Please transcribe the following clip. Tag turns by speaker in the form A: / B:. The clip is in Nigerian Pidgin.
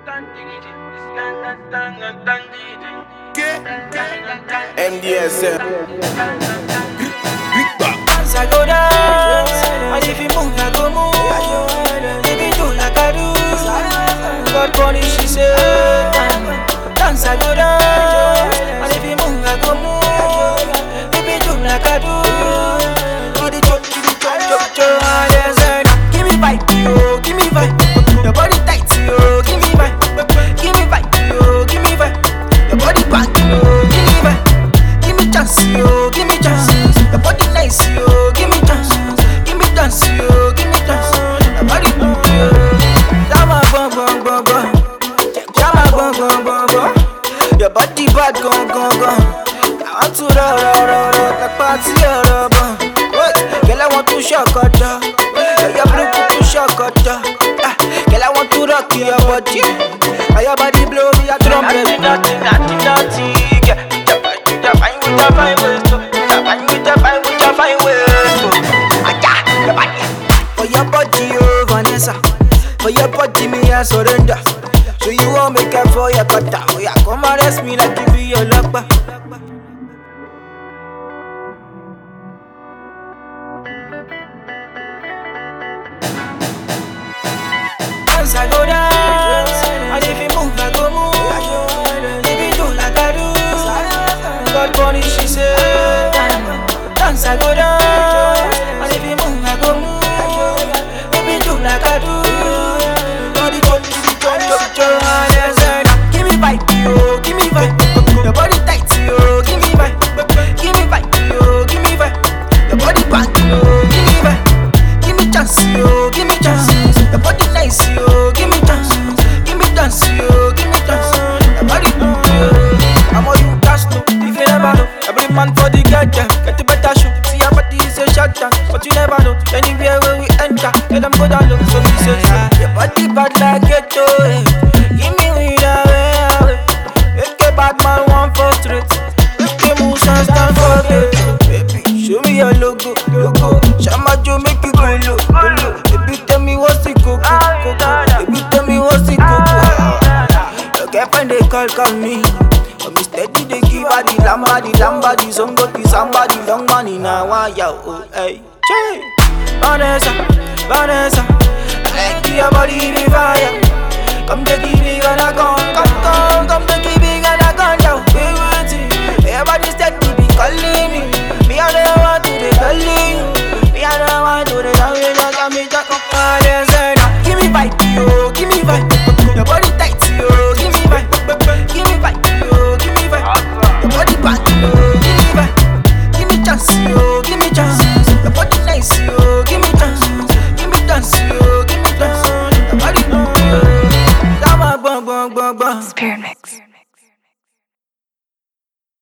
A: MDSM.
B: Dance, I go dance. And if you move, I go move. Baby, do like I do. God punish, she said. Dance, I go dance. And if you move, I go move. Baby, do like I do. Do the chop, do the chop, chop, chop. Ah, yes, and Give me vibe, yo, give me vibe. Your body tight, yo, give me vibe. Give me vibe, yo, give me vibe. Your body back, yo, give me vibe. Give me chance, yo, give me chance. Your body nice, yo, give me chance. Give me chance, yo, give me chance. Your body good, yo. Jama bum bum bum bum. Jama bum bum bum bum. Your body bad, gone gone gone. I want to roll roll roll roll the party roll bum. Wait, girl I want to shock her down. Your blue to shock her down. Ah, girl I want to rock your body. Ah, Your body blow me a trumpet. Naughty, naughty, naughty, yeah. With the fine, with the fine waist, oh. With the fine, with the fine, with the fine waist, oh. Ah, yeah, your body. For your body, oh Vanessa. For your body, me I surrender. So you won't make up for your cutter. Oh yeah, come arrest me like you be your lover. Dance, I go dance. And if you move, I go move. Baby, do like I do. God punish, she said. Dance, I go dance. And if you move, I go move. Baby, do like I do. Do the jump, do the jump, jump, jump. Ah, yes, and Give me vibe, yo, give me vibe. Your body tight, yo, give me vibe. Give me vibe, yo, give me vibe. Your body back, yo, give me vibe. Give me chance, yo, give me chance. Your body nice, yo, give me chance. Give me chance, yo, give me chance. Your body good, yo. I'm all you cash no, if you never know. Every man for the get yeah. get the better show. See your body is a shot down, but you never know. Anywhere where we enter, let them go down low. So we say, yeah. your body bad like ghetto, eh. Give me with a way, away. Make a bad man one for straight. Make the motion stand for good. Baby, show me your logo, logo. Shama Joe make you go low, go low. Baby, tell me what's the coco, coco. Baby, tell me what's the coco. Your girlfriend they call, call me. But me steady they give her the lamba, the lamba, the zongo, the samba, the long money now. Why ya oh hey, Che. Vanessa, Vanessa, I like your body the fire. Come take it big and I come, come, come, come take it big and I come down. We waiting, everybody steady be calling me. Me I don't want to be calling you. Me I don't want to be calling you. Just me just come on and say now. Give me vibe, yo, give me vibe. Your body tight, yo, give me vibe. Give me vibe, yo, give me vibe. Your body back, yo, give me vibe. Give me chance, yo, give me chance. Your body nice, yo, give me chance. Give me chance, yo, give me chance. Your body good, yo. Come on, bum, bum, bum, bum.
C: Spirit Mix.